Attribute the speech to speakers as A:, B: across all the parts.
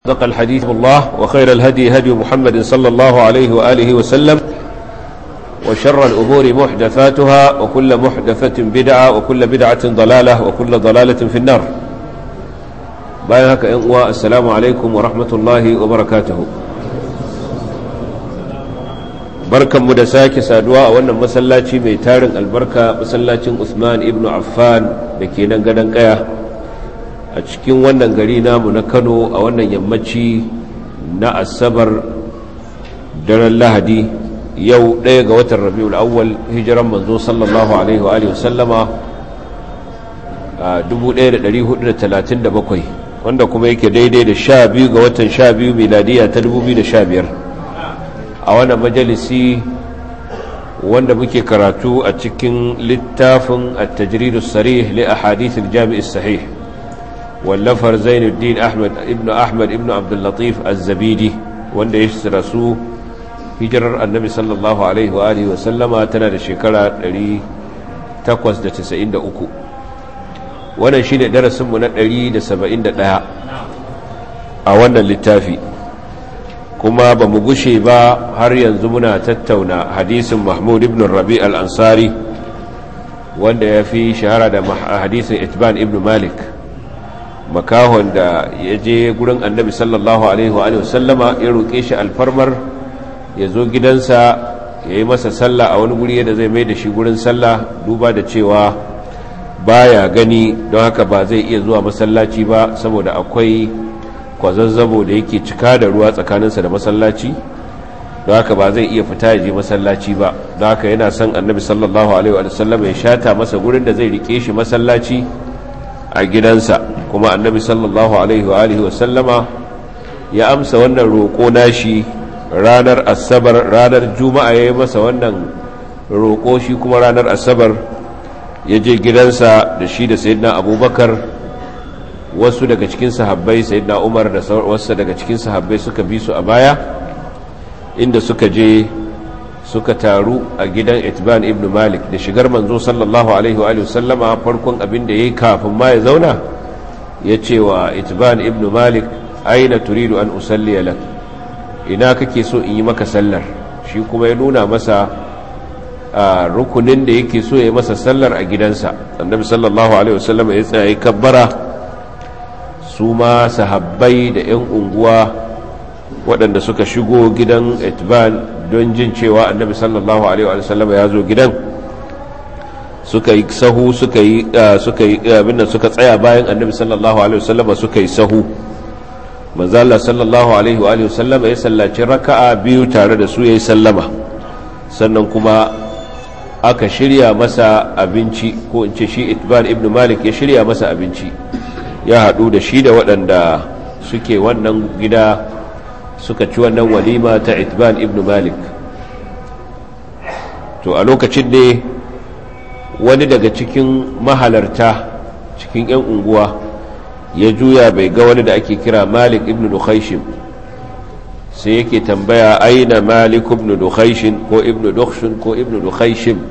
A: صدق الحديث الله وخير الهدي هدي محمد صلى الله عليه وآله وسلم وشر الأمور محدثاتها وكل محدثة بدعة وكل بدعة ضلالة وكل ضلالة في النار بايهك إنواء السلام عليكم ورحمة الله وبركاته بركة مدساك سادواء وانا مسلاتي ميتارن البركة مسلاتي عثمان ابن عفان لكي ننقدن قياه a cikin wannan gari namu na kano a wannan yammaci na asabar daren lahadi yau ɗaya ga watan rabiul awwal hijiran manzo sallallahu alaihi wa alihi wasallama a 1437 wanda kuma yake daidai da sha biyu ga watan sha biyu miladiya ta 2015 a wannan majalisi wanda muke karatu a cikin littafin at-tajridus sarih li ahadithil jami'is sahih wallafar zainuddin ahmad ibn ahmad ibn abdullatif az-zabidi wanda ya rasu hijirar annabi sallallahu alaihi wa alihi wa sallama tana da shekara 893 wannan shine darasinmu na 171 a wannan littafi kuma ba mu gushe ba har yanzu muna tattauna hadisin mahmud ibn rabi al-ansari wanda ya fi shahara da hadisin itban ibn malik makahon da ya je gurin annabi sallallahu alaihi wa sallama ya roƙe shi alfarmar ya zo gidansa ya yi masa sallah a wani guri da zai mai da shi gurin sallah duba da cewa baya gani don haka ba zai iya zuwa masallaci ba saboda akwai kwazazzabo da yake cika da ruwa tsakaninsa da masallaci don haka ba zai iya fita ya je masallaci ba don haka yana son annabi sallallahu alaihi wa sallama ya shata masa gurin da zai rike shi masallaci a gidansa kuma annabi sallallahu alaihi wa alihi wasallama ya amsa wannan roƙo nashi ranar asabar ranar juma'a ya yi masa wannan roƙo shi kuma ranar asabar ya je gidansa da shi da sayyidina abubakar wasu daga cikin sahabbai sayyidina umar da wasu daga cikin sahabbai suka bi su a baya inda suka je suka taru a gidan itban ibn malik da shigar manzo sallallahu alaihi wa sallama farkon abin da ya yi kafin ma ya zauna ya ce wa itban ibn malik aina turidu an usalli lak ina kake so in yi maka sallar shi kuma ya nuna masa a rukunin da yake so ya yi masa sallar a gidansa annabi sallallahu alaihi wasallama ya tsaye kabbara su ma sahabbai da 'yan unguwa waɗanda suka shigo gidan itban don jin cewa annabi sallallahu alaihi wa sallam ya zo gidan suka yi sahu suka yi suka yi abinda suka tsaya bayan annabi sallallahu alaihi wa sallam suka yi sahu manzo Allah sallallahu alaihi wa sallam ya sallaci raka'a biyu tare da su yayi sallama sannan kuma aka shirya masa abinci ko in ce shi itban ibn malik ya shirya masa abinci ya haɗu da shi da waɗanda suke wannan gida suka ci wannan walima ta itban ibn malik to a lokacin ne wani daga cikin mahalarta cikin 'yan unguwa ya juya bai ga wani da ake kira malik ibn dukhaishin sai yake tambaya aina malik ibn dukhaishin ko ibn dukhshin ko ibn dukhaishin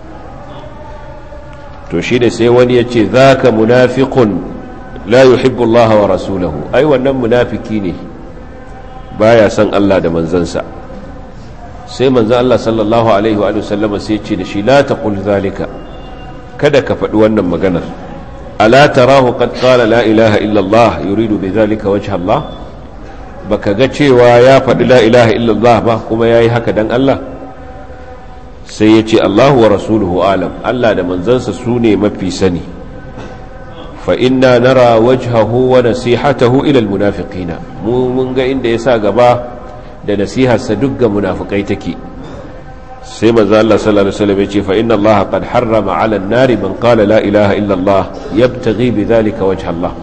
A: to shi ne sai wani ya ce za ka munafiqun la yuhibbu Allah wa rasulahu ai wannan munafiki ne baya son Allah da manzansa sai manzan Allah sallallahu alaihi wa sallama sai ce da shi la taqul zalika kada ka faɗi wannan maganar ala tarahu qad qala la ilaha illa Allah yuridu bi zalika wajha Allah baka ga cewa ya faɗi la ilaha illa Allah ba kuma yayi haka dan Allah sai ya ce Allahu wa rasuluhu alam Allah da manzansa su ne mafi sani fa inna nara wajhahu wa nasihatahu ila almunafiqina mu mun ga inda yasa gaba da nasiharsa duk ga munafikai take sai manzo Allah sallallahu alaihi wasallam yace fa inna Allah qad harrama 'ala an-nari man qala la ilaha illa Allah yabtaghi bidhalika wajha Allah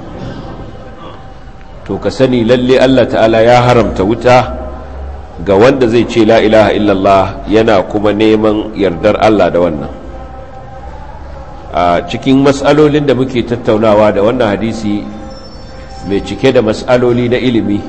A: to ka sani lalle Allah ta'ala ya haramta wuta ga wanda zai ce la ilaha illa Allah yana kuma neman yardar Allah da wannan a cikin matsalolin da muke tattaunawa da wannan hadisi mai cike da matsaloli na ilimi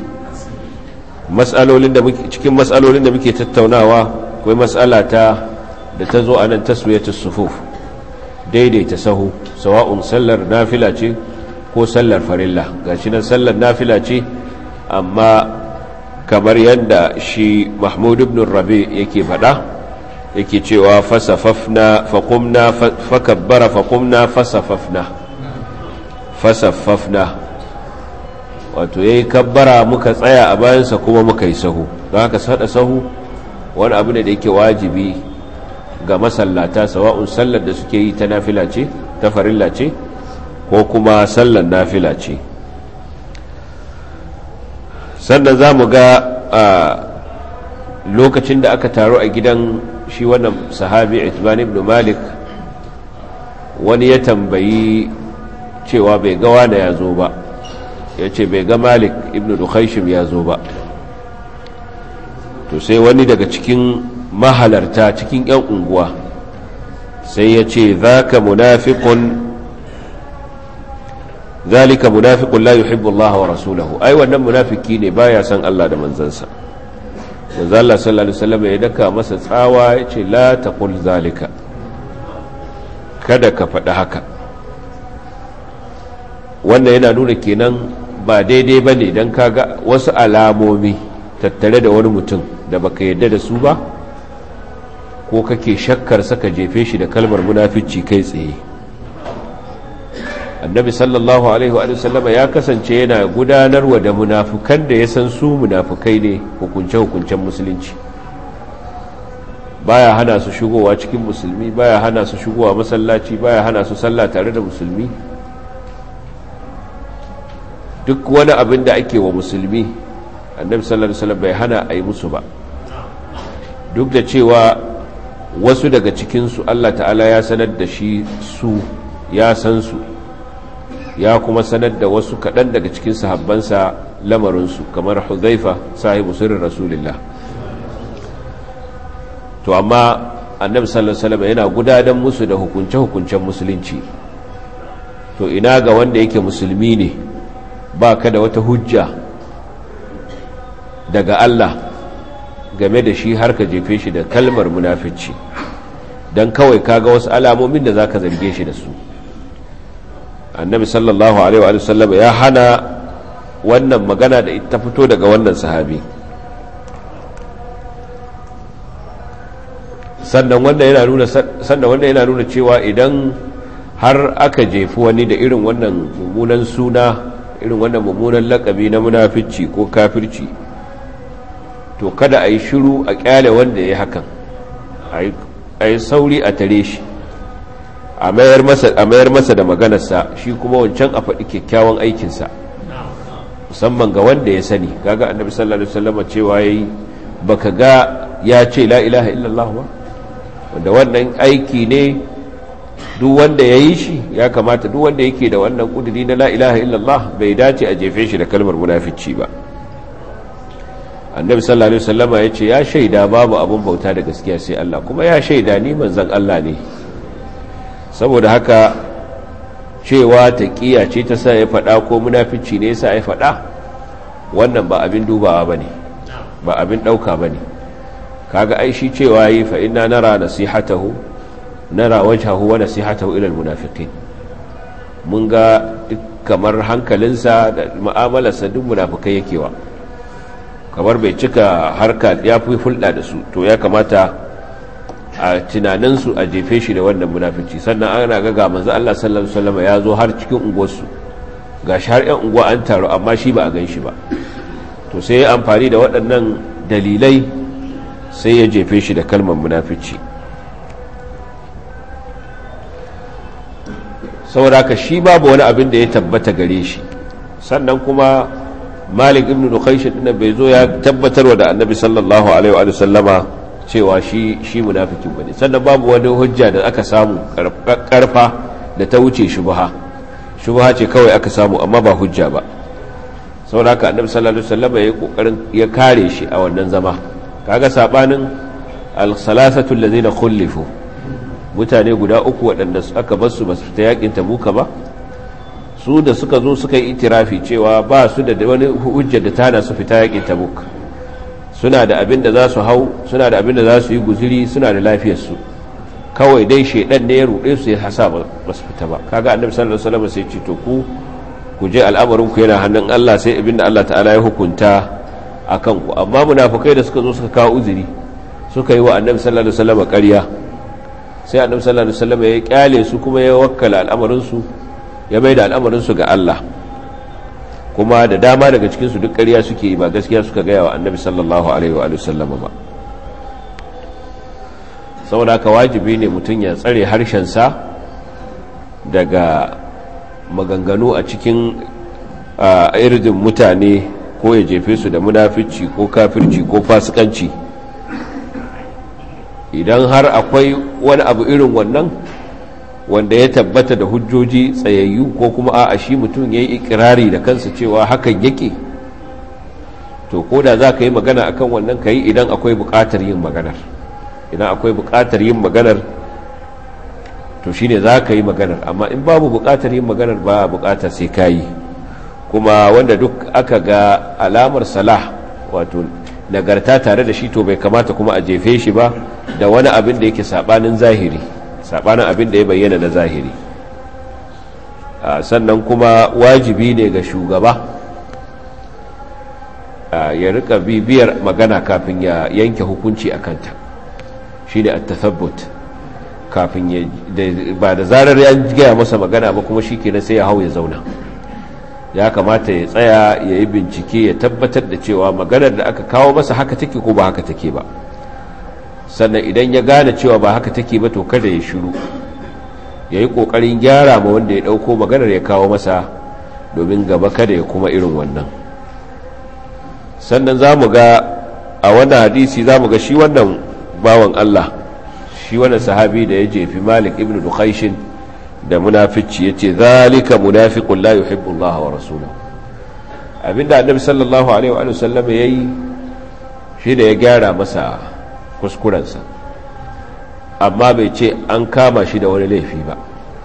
A: cikin matsalolin da muke tattaunawa akwai matsala ta da ta zo a nan taswiyatus sufuf daidaita sahu sawa'un sallar nafila ce ko sallar farilla gashi nan sallar nafila ce amma kamar yadda shi mahmud ibn rabi yake faɗa yake cewa fasafafna faƙumna fakabbara faƙumna fasafafna fasafafna wato ya yi kabbara muka tsaya a bayansa kuma muka yi sahu don haka sada sahu wani abu ne da yake wajibi ga masallata sawa'un sallar da suke yi ta nafila ce ta farilla ce ko kuma sallar nafila ce sannan za mu ga a lokacin da aka taru a gidan shi wannan sahabi itban ibn malik wani ya tambayi cewa bai ga wane ya zo ba ya ce bai ga malik ibn dukhaishim ya zo ba to sai wani daga cikin mahalarta cikin 'yan unguwa sai ya ce za ka munafiqun zalika munafiqun la yuhibbu Allah wa rasulahu ai wannan munafiki ne baya san Allah da manzansa manzo Allah sallallahu alaihi wasallam ya daka masa tsawa ya ce la taqul zalika kada ka faɗi haka wannan yana nuna kenan ba daidai bane dan kaga wasu alamomi tattare da wani mutum da baka yarda da su ba ko kake shakkar saka jefe shi da kalmar munafici kai tsaye annabi sallallahu alaihi wa sallama ya kasance yana gudanarwa da munafukan da ya san su munafukai ne hukunce-hukuncen musulunci baya hana su shigowa cikin musulmi baya hana su shigowa masallaci baya hana su sallah tare da musulmi duk wani abin da ake wa musulmi annabi sallallahu alaihi wasallam bai hana a yi musu ba duk da cewa wasu daga cikinsu Allah ta'ala ya sanar da shi su ya san su ya kuma sanar da wasu kaɗan daga cikin sahabbansa lamarinsu kamar huzaifa sahibu sirrin rasulillah to amma annabi sallallahu alaihi wasallam yana gudanar musu da hukunce-hukuncen musulunci to ina ga wanda yake musulmi ne ba ka da wata hujja daga Allah game da shi har ka jefe shi da kalmar munafici don kawai kaga wasu alamomin da za ka zarge shi da su annabi sallallahu alaihi wa sallam ya hana wannan magana da ita fito daga wannan sahabi sannan wanda yana nuna sannan wanda yana nuna cewa idan har aka jefi wani da irin wannan mummunan suna irin wannan mummunan lakabi na munafici ko kafirci to kada a yi shiru a kyale wanda ya hakan a yi sauri a tare shi a mayar masa da maganarsa shi kuma wancan a faɗi kyakkyawan aikinsa musamman ga wanda ya sani kaga annabi sallallahu alaihi wasallam cewa yayi baka ga ya ce la ilaha illallah ba wanda wannan aiki ne duk wanda ya yi shi ya kamata duk wanda yake da wannan kudiri na la ilaha illallah bai dace a jefe shi da kalmar munafici ba annabi sallallahu alaihi wasallama ya ce ya shaida babu abun bauta da gaskiya sai Allah kuma ya shaida ni manzon Allah ne saboda haka cewa taqiya ce ta sa ya faɗa ko munafici ne yasa ya faɗa wannan ba abin dubawa bane ba abin dauka bane kaga ai shi cewa yi fa inna nara nasihatahu nara wajhahu wa nasihatahu ila almunafiqin mun ga kamar hankalinsa da mu'amalarsa duk munafikai yakewa kamar bai cika harka ya fi hulɗa da su to ya kamata a tunaninsu a jefe shi da wannan munafici sannan ana ga ga manzo Allah sallallahu alaihi wasallam ya zo har cikin unguwarsu gashi har 'yan unguwa an taru amma shi ba a gan shi ba to sai ya amfani da waɗannan dalilai sai ya jefe shi da kalmar munafici saboda ka shi babu wani abin da ya tabbata gare shi sannan kuma malik ibn dukhaish din bai zo ya tabbatarwa da annabi sallallahu alaihi wa sallama cewa shi shi munafikin bane sannan babu wani hujja da aka samu karfa da ta wuce shubha shubha ce kawai aka samu amma ba hujja ba saboda haka annabi sallallahu alaihi wasallam ya kokarin ya kare shi a wannan zama kaga sabanin al-salasatu allazina khulifu mutane guda uku waɗanda aka bar su ba su fita yakin tabuka ba su da suka zo suka yi itirafi cewa ba su da wani hujja da tana su fita yakin tabuk suna da abin da za su hau suna da abin da za su yi guziri suna da lafiyarsu kawai dai shaidan ne ya ruɗe su ya hasa ba su fita ba kaga annabi sallallahu alaihi wasallam sai ce to ku ku je al'amarinku yana hannun Allah sai abinda Allah ta'ala ya hukunta a kanku amma munafukai da suka zo suka kawo uzuri suka yi wa annabi sallallahu alaihi wasallam ƙarya sai annabi sallallahu alaihi wasallam ya kyale su kuma ya wakkala al'amarinsu ya mai da al'amarinsu ga Allah kuma da dama daga cikin su duk ƙarya suke yi ba gaskiya suka gaya wa annabi sallallahu alaihi wa sallam ba saboda haka wajibi ne mutum ya tsare harshensa daga maganganu a cikin irdin mutane ko ya jefe su da munafici ko kafirci ko fasikanci idan har akwai wani abu irin wannan wanda ya tabbata da hujjoji tsayayyu ko kuma a shi mutum ya yi ikirari da kansa cewa hakan yake to ko da za ka yi magana akan wannan ka yi idan akwai buƙatar yin maganar idan akwai buƙatar yin maganar to shine za ka yi maganar amma in babu buƙatar yin maganar ba buƙatar sai ka yi kuma wanda duk aka ga alamar salah wato nagarta tare da shi to bai kamata kuma a jefe shi ba da wani abin da yake sabanin zahiri sabanin abin da ya bayyana na zahiri sannan kuma wajibi ne ga shugaba ya rika bibiyar magana kafin ya yanke hukunci a kanta shi ne at-tathabbut kafin ya ba da zarar ya gaya masa magana ba kuma shi kenan sai ya hau ya zauna ya kamata ya tsaya ya yi bincike ya tabbatar da cewa maganar da aka kawo masa haka take ko ba haka take ba sannan idan ya gane cewa ba haka take ba to kada ya shiru ya yi ƙoƙarin gyara ma wanda ya ɗauko maganar ya kawo masa domin gaba kada ya kuma irin wannan sannan za mu ga a wannan hadisi za mu ga shi wannan bawan Allah shi wannan sahabi da ya jefi malik ibn dukhaishin da munafici ya ce zalika munafiqun la yuhibbu Allah wa rasulahu abinda annabi sallallahu alaihi wa sallam yayi shi da ya gyara masa kuskurensa amma bai ce an kama shi da wani laifi ba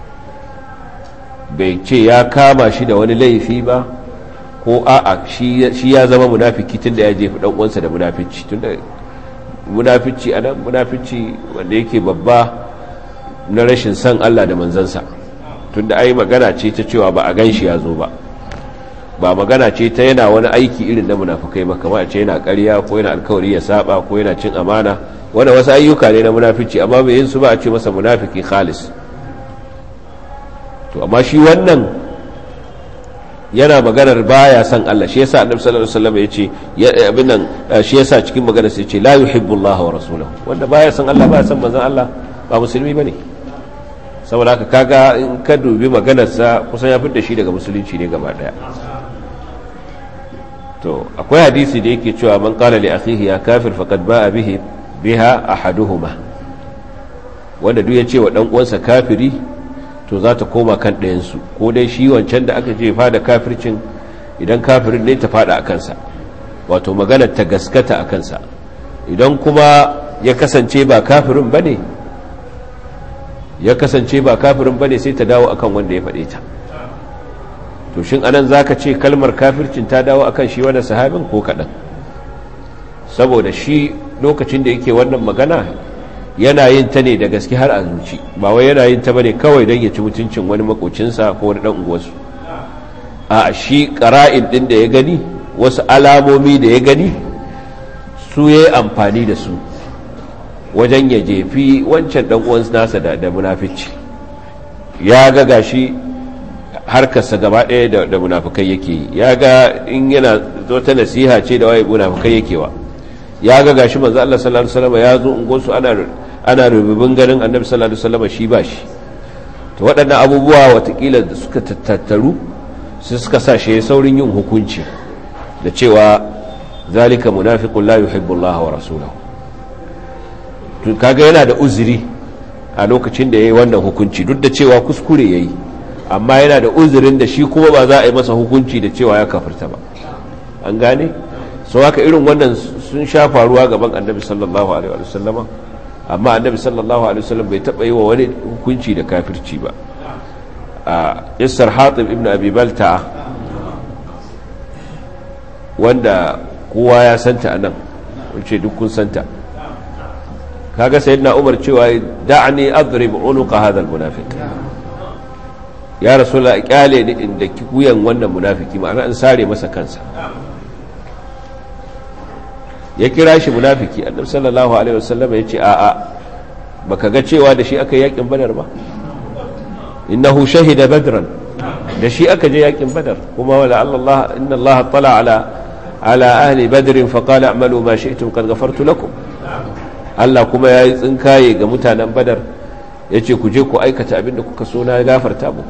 A: bai ce ya kama shi da wani laifi ba ko a'a shi ya zama munafiki tunda ya jefi dan uwansa da munafici tunda munafici anan munafici wanda yake babba na rashin san Allah da manzansa tunda ai magana ce ta cewa ba a ganshi ya zo ba ba magana ce ta yana wani aiki irin na munafukai ba kamar ce yana ƙarya ko yana alkawari ya saba ko yana cin amana wanda wasu ayyuka ne na munafici amma bai yin su ba a ce masa munafiki khalis to amma shi wannan yana maganar baya san Allah shi yasa annabi sallallahu alaihi wasallam yace abin nan shi yasa cikin maganar sai yace la yuhibbullaha wa rasuluhu wanda baya san Allah baya san manzon Allah ba musulmi bane saboda haka kaga in ka dubi maganar sa kusan ya fitar da shi daga musulunci ne gaba daya to akwai hadisi da yake cewa man qala li akhihi ya kafir faqad ba'a bihi biha ahaduhuma wanda duk ya ce wa dan uwansa kafiri to za ta koma kan ɗayansu ko dai shi wancan da aka jefa da kafircin idan kafirin ne ta fada a kansa wato maganar ta gaskata a kansa idan kuma ya kasance ba kafirin ba ne ya kasance ba kafirin ba ne sai ta dawo akan wanda ya faɗe ta to shin anan za ka ce kalmar kafircin ta dawo akan shi wani sahabin ko kaɗan saboda shi lokacin da yake wannan magana yana yin ta ne da gaske har a zuci ba wai yana yin ta bane kawai don ya ci mutuncin wani makocinsa ko wani dan uwarsu a shi qara'in din da ya gani wasu alamomi da ya gani su yayi amfani da su wajen ya jefi wancan dan uwan nasa da da munafici ya ga gashi harkarsa gaba ɗaya da munafikai yake yi ya ga in yana zo ta nasiha ce da waye munafikai yake wa ya ga gashi manzo Allah sallallahu alaihi wasallam ya zo ungonsu ana ana rububin ganin annabi sallallahu alaihi wasallam shi ba shi to waɗannan abubuwa watakila da suka tattaru su suka sa shi saurin yin hukunci da cewa zalika munafiqun la yuhibbu Allah wa rasulahu to kaga yana da uzuri a lokacin da yayi wannan hukunci duk da cewa kuskure yayi amma yana da uzurin da shi kuma ba za a yi masa hukunci da cewa ya kafirta ba an gane so haka irin wannan sun sha faruwa gaban annabi sallallahu alaihi wa sallama amma annabi sallallahu alaihi wasallam bai taba yi wa wani hukunci da kafirci ba a yassar hatib ibn abi balta wanda kowa ya santa anan wace duk kun santa kaga sayyidina umar cewa da'ani adrib unuqa hadha almunafiq ya rasulullah kyale ni inda wuyan wannan munafiki ma'ana an sare masa kansa ya kira shi munafiki annabi sallallahu alaihi wasallam ya ce a'a baka ga cewa da shi aka yi yakin badar ba innahu shahida badran da shi aka je yakin badar kuma wala Allah inna Allah tala ala ala ahli badr fa qala a'malu ma shi'tum qad ghafartu lakum Allah kuma yayi tsinkaye ga mutanen badar yace ku je ku aikata abinda kuka so na gafarta muku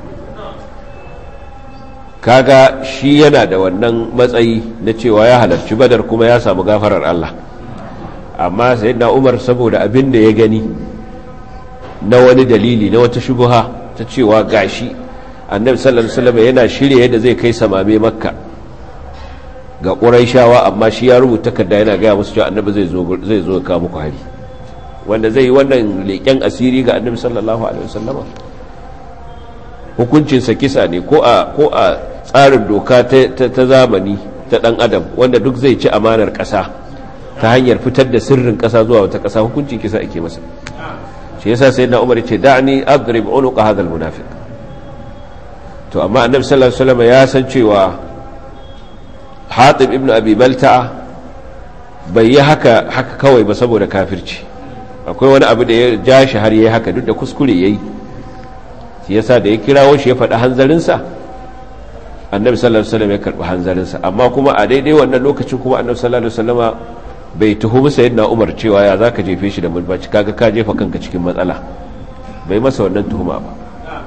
A: kaga shi yana da wannan matsayi na cewa ya halarci badar kuma ya samu gafarar Allah amma sayyidina Umar saboda abin da ya gani na wani dalili na wata shubuha ta cewa gashi annabi sallallahu alaihi wasallam yana shirye yadda zai kai samame makka ga quraishawa amma shi ya rubuta takarda yana ga musu cewa annabi zai zo zai zo ka muku hari wanda zai yi wannan leken asiri ga annabi sallallahu alaihi wasallama hukuncin sa kisa ne ko a ko a tsarin doka ta zamani ta dan adam wanda duk zai ci amanar kasa ta hanyar fitar da sirrin kasa zuwa wata kasa hukuncin kisa ake masa shi yasa sayyidina umar ce da'ni adrib unuqa hadha almunafiq to amma annabi sallallahu alaihi wasallam ya san cewa hatib ibnu abi balta'a bai yi haka haka kawai ba saboda kafirci akwai wani abu da ya ja shi har yayi haka duk da kuskure yayi shi yasa da ya kirawo shi ya faɗi hanzarinsa annabi sallallahu alaihi wasallam ya karɓi hanzarinsa amma kuma a daidai wannan lokacin kuma annabi sallallahu alaihi wasallama bai tuhumi sayyidina umar cewa ya zaka jefe shi da mulbaci kaga ka jefa kanka cikin matsala bai masa wannan tuhuma ba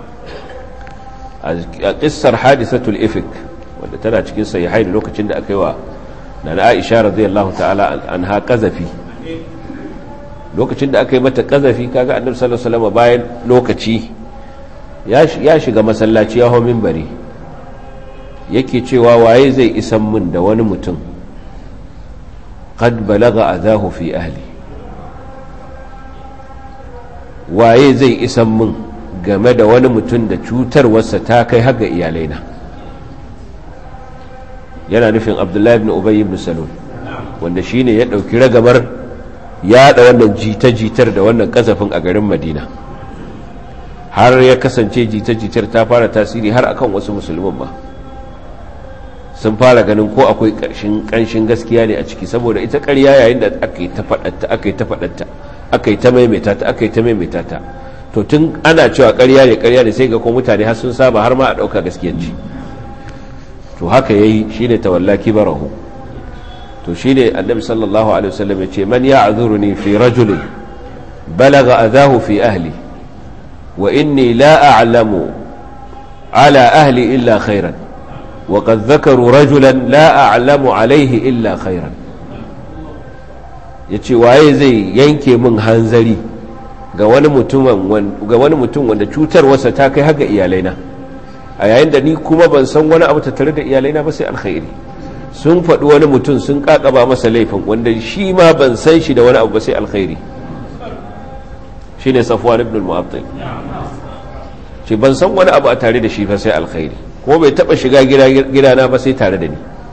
A: a kissar hadisatul ifik wanda tana cikin sahihai da lokacin da aka yi wa na Aisha radiyallahu ta'ala anha qazafi lokacin da aka yi mata qazafi kaga annabi sallallahu alaihi wasallam bayan lokaci ya shiga masallaci ya hawo minbari yake cewa waye zai isan min da wani mutum qad balaga adahu fi ahli waye zai isan min game da wani mutum da cutarwarsa ta kai haga iyalaina yana nufin abdullahi ibn ubay ibn salul wanda shine ya dauki ragamar yada wannan jita-jitar da wannan kasafin a garin madina har ya kasance jita-jitar ta fara tasiri har akan wasu musulman ba sun fara ganin ko akwai ƙanshin gaskiya ne a ciki saboda ita ƙarya yayin da aka yi ta faɗatta aka yi ta faɗatta aka yi ta maimaita ta aka yi ta maimaita ta to tun ana cewa ƙarya ne ƙarya ne sai ga ko mutane har sun saba har ma a ɗauka gaskiyanci to haka yayi shine tawalla kibarahu to shine annabi sallallahu alaihi wasallam yace man ya'zuruni fi rajulin balagha adahu fi ahli wa inni la a'lamu ala ahli illa khairan وقد ذكروا رجلا لا أعلم عليه إلا خيرا yace waye zai yanke min hanzari ga wani mutum wanda cutarwarsa ta kai haka iyalaina a yayin da ni kuma ban san wani abu tattare da iyalaina ba sai alkhairi sun faɗi wani mutum sun kakaba masa laifin wanda shi ma ban san shi da wani abu ba sai alkhairi shine safwan ibn al-mu'attal ce ban san wani abu a tare da shi ba sai alkhairi ko bai taba shiga gidana ba sai tare da ni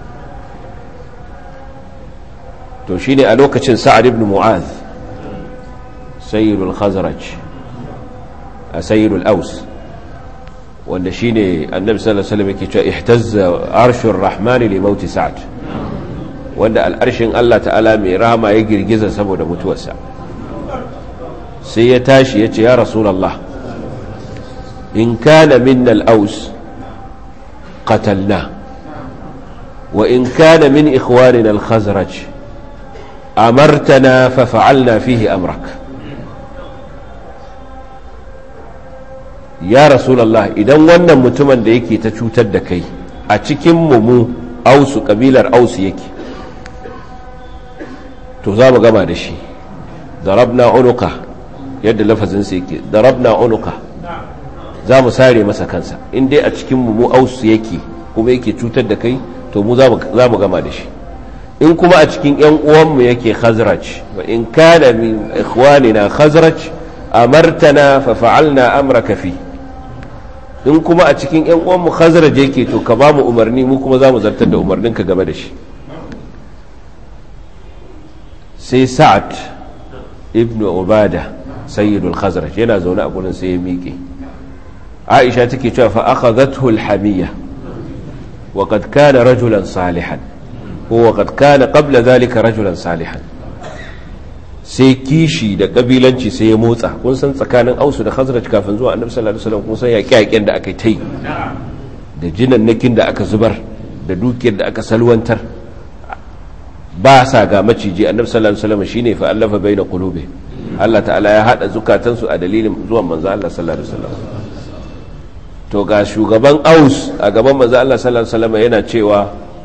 A: to shine a lokacin sa'ad ibn mu'az sayyidul khazraj a sayyidul aus wanda shine annabi sallallahu alaihi wasallam yake cewa ihtazza arshur rahman li maut sa'ad wanda al'arshin Allah ta'ala mai rahama ya girgiza saboda mutuwarsa sai ya tashi ya ce ya rasulullah in kana minna al-aus قتلناه وإن كان من إخواننا الخزرج أمرتنا ففعلنا فيه أمرك يا رسول الله إذا وانا متمن da yake ta cutar da kai a cikin mu ausu kabilar ausu yake to za mu gama da shi darabna unuka yadda lafazin sa yake darabna unuka za mu sare masa kansa in dai a cikin mu ausu yake kuma yake cutar da kai to mu za mu gama da shi in kuma a cikin yan uwanmu yake khazraj wa in kana min ikhwanina khazraj amartana fa fa'alna amraka fi in kuma a cikin yan uwanmu khazraj yake to ka ba mu umarni mu kuma za mu zartar da umarninka game da shi sai sa'ad ibn ubada sayyidul khazraj yana zaune a gurin sai ya miƙe aisha take cewa fa akhadhathu al-hamiyya wa qad kana rajulan salihan ko wa qad kana qabla dhalika rajulan salihan sai kishi da kabilanci sai ya motsa kun san tsakanin ausu da khazraj kafin zuwa annabi sallallahu alaihi wasallam kun san yaƙe-yaƙen da aka yi da jinannakin da aka zubar da dukiyar da aka salwantar ba sa ga maciji annabi sallallahu alaihi wasallam shine fa allafa baina qulubi Allah ta'ala ya hada zukatansu a dalilin zuwan manzo Allah sallallahu alaihi wasallam to ga shugaban aus a gaban manzo Allah sallallahu alaihi wasallam yana cewa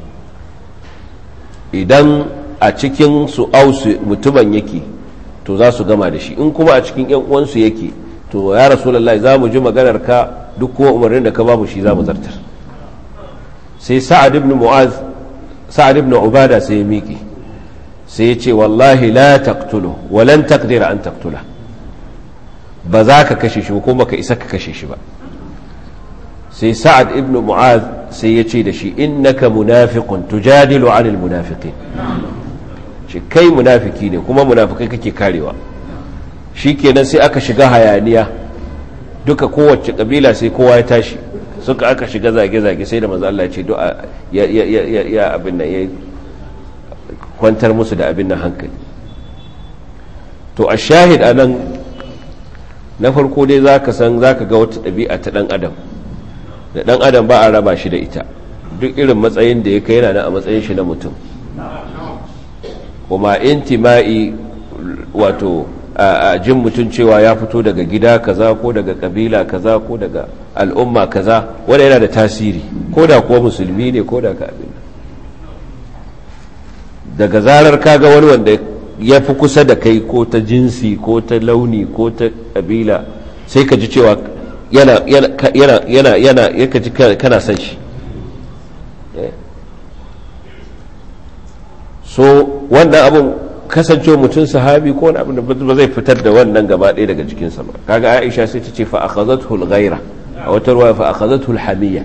A: idan a cikin su aus mutumin yake to za su gama da shi in kuma a cikin yan uwansu yake to ya rasulullahi za mu ji maganar ka duk kuma umarnin da ka ba mu shi za mu zartar sai sa'ad ibn mu'az sa'ad ibn ubada sai ya miƙe sai ya ce wallahi la taqtulu wa lan taqdira an taqtula ba za ka kashe shi ko baka isa ka kashe shi ba sai sa'ad ibn mu'az sai ya ce da shi innaka munafiqun tujadilu 'anil munafiqin shi kai munafiki ne kuma munafikai kake karewa shikenan sai aka shiga hayaniya duka kowace kabila sai kowa ya tashi suka aka shiga zage-zage sai da manzo Allah ya ce du'a ya ya ya ya abin nan ya kwantar musu da abin nan hankali to a shahid anan na farko dai zaka san zaka ga wata ɗabi'a ta dan adam da dan adam ba a raba shi da ita duk irin matsayin da ya kai yana a matsayin shi na mutum kuma intima'i wato a jin mutum cewa ya fito daga gida kaza ko daga kabila kaza ko daga al'umma kaza wanda yana da tasiri ko da kuwa musulmi ne ko da ka abin daga zarar kaga wani wanda ya fi kusa da kai ko ta jinsi ko ta launi ko ta kabila sai ka ji cewa yana yana yana yana ya ji kana son shi so wannan abun kasancewa mutum sahabi ko wani abin da ba zai fitar da wannan gaba ɗaya daga jikinsa ba kaga aisha sai ta ce fa akhadhathu al-ghaira a wata ruwa fa akhadhathu al-hamiyya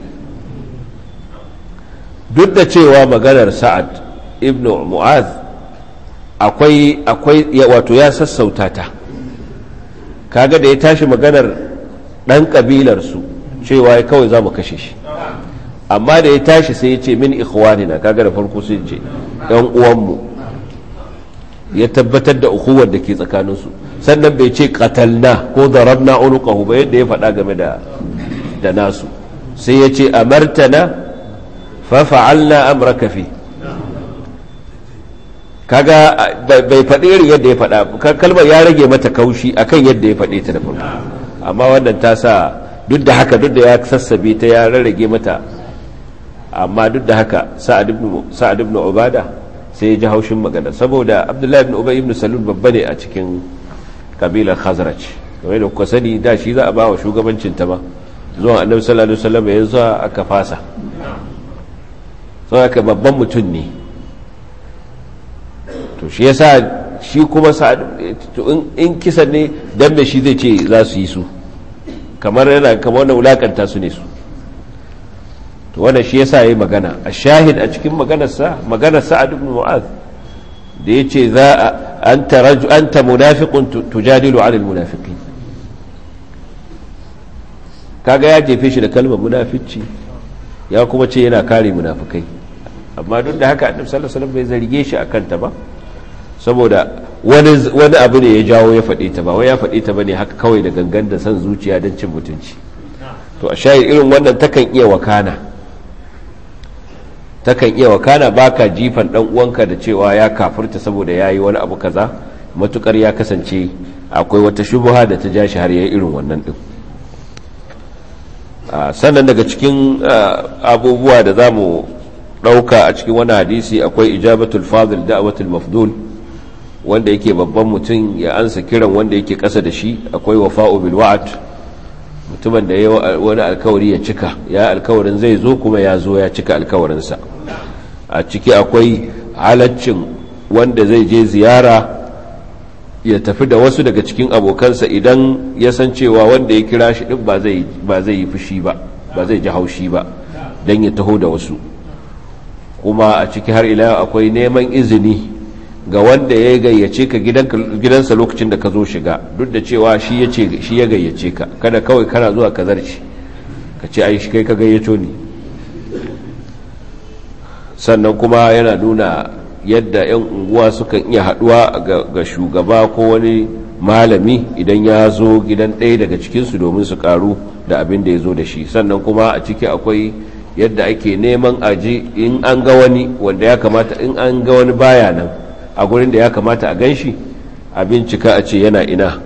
A: duk da cewa maganar sa'ad ibnu mu'az akwai akwai wato ya sassauta ta kaga da ya tashi maganar dan kabilar su cewa kawai za mu kashe shi amma da ya tashi sai ya ce min ikhwanina kaga da farko sai ce yan uwanmu ya tabbatar da ukuwar da ke tsakaninsu sannan bai ce qatalna ko darabna unuqahu ba yadda ya faɗa game da da nasu sai ya ce amartana fa fa'alna amraka fi kaga bai faɗi irin yadda ya faɗa kalmar ya rage mata kaushi akan yadda ya faɗe ta da farko amma wannan ta sa duk da haka duk da ya sassabe ta ya rarrage mata amma duk da haka sa'ad ibn ubada sai ya ji haushin magana saboda abdullahi ibn ubay ibn salul babba ne a cikin kabilar khazraj kamar da kuka sani da shi za a ba wa shugabancin ta ba zuwa annabi sallallahu alaihi wasallam yanzu aka fasa sau aka babban mutum ne to shi yasa shi kuma in kisan ne dan me shi zai ce za su yi su kamar yana kamar wannan wulakanta su ne su to wannan shi yasa yayi magana a shahid a cikin maganarsa maganar sa'ad ibn mu'az da yace za anta rajul anta munafiqun tujadilu 'ala almunafiqin kaga ya jefe shi da kalmar munafici ya kuma ce yana kare munafikai amma duk da haka annabi sallallahu alaihi wasallam bai zarge shi akan ta ba saboda wani wani abu ne ya jawo ya faɗe ta ba wai ya faɗe ta bane haka kawai da gangan da san zuciya don cin mutunci to a shahid irin wannan takan iya wakana takan iya wakana baka jifan dan uwanka da cewa ya kafirta saboda yayi wani abu kaza matukar ya kasance akwai wata shubha da ta jashi har yayi irin wannan din sannan daga cikin abubuwa da zamu dauka a cikin wani hadisi akwai ijabatul fadil da'watul mafdul wanda yake babban mutum ya ansa kiran wanda yake kasa da shi akwai wafa'u bil wa'd mutumin da ya wani alkawari ya cika ya alkawarin zai zo kuma ya zo ya cika alkawarinsa a ciki akwai halaccin wanda zai je ziyara ya tafi da wasu daga cikin abokansa idan ya san cewa wanda ya kira shi din ba zai yi fushi ba ba zai ji haushi ba don ya taho da wasu kuma a ciki har ila akwai neman izini ga wanda ya gayyace ka gidansa lokacin da ka zo shiga duk da cewa shi ya gayyace ka kada kawai kana zuwa ka zarci ka ce ai shi kai ka gayyato ni sannan kuma yana nuna yadda 'yan unguwa sukan iya haduwa ga shugaba ko wani malami idan ya zo gidan ɗaya daga cikinsu domin su karu da abin da ya zo da shi sannan kuma a ciki akwai yadda ake neman aji in an ga wani wanda ya kamata in an ga wani baya nan a gurin da ya kamata a gan shi a bincika a ce yana ina